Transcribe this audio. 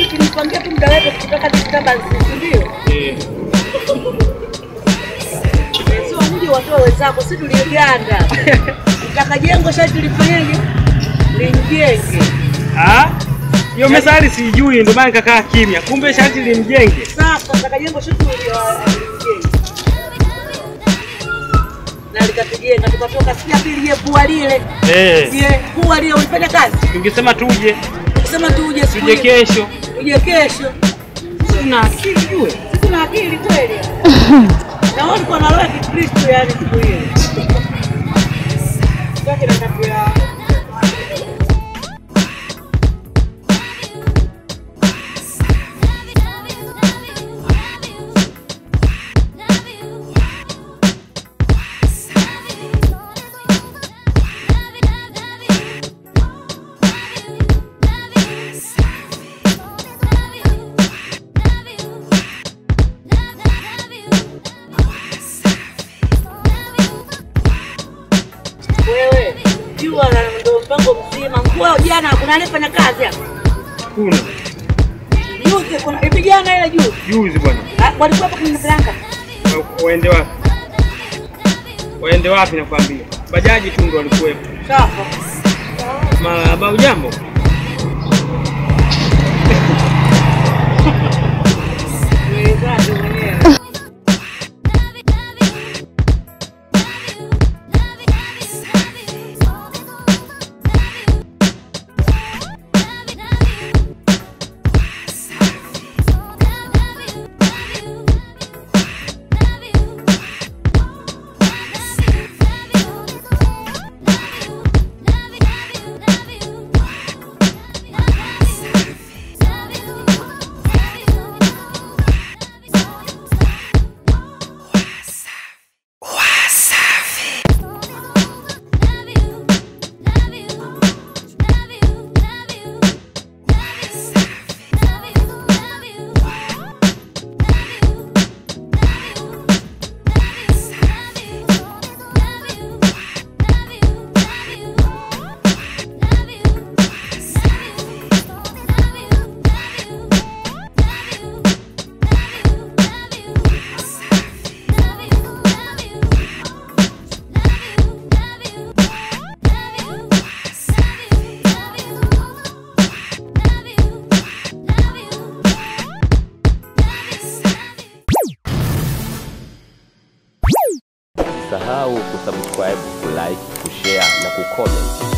tunipangia tu muda wetu kutoka disturbance, si ndio? Eh. Sio mji watoe wenzako, si tuliganda. Utaka jengo sharti lifanyeje? Limjenge. Ah? Hiyo methali sijui ndio maana nikakaa kimya. Kumbe sharti limjenge. Sasa utaka jengo sharti limjenge. Na likatujenga tukatoka sikia pili ile pua lile. Eh. Ile pua lile ulifanya kazi. Tungesema tuje, Ukisema tu uje siku tuje ile, kesho. uje kesho. Tuna akili jue. Sisi tuna akili kweli. Na wao walikuwa na roho ya Kikristo yani siku ile. Sasa na tabia wewe. Jua na ndio mpango mzima. Nguo jana kuna anayefanya kazi hapa. Kuna Juzi kuna hivi jana ile juzi. juzi bwana. Ah, Walikuwa hapa kwenye Blanka. Wa- Waende wapi? Waende wapi nakwambia? Bajaji tu ndo walikuwepo. Sawa. Marahaba, ujambo? Wewe mwenyewe. Usisahau kusubscribe, kulike, kushare na kucomment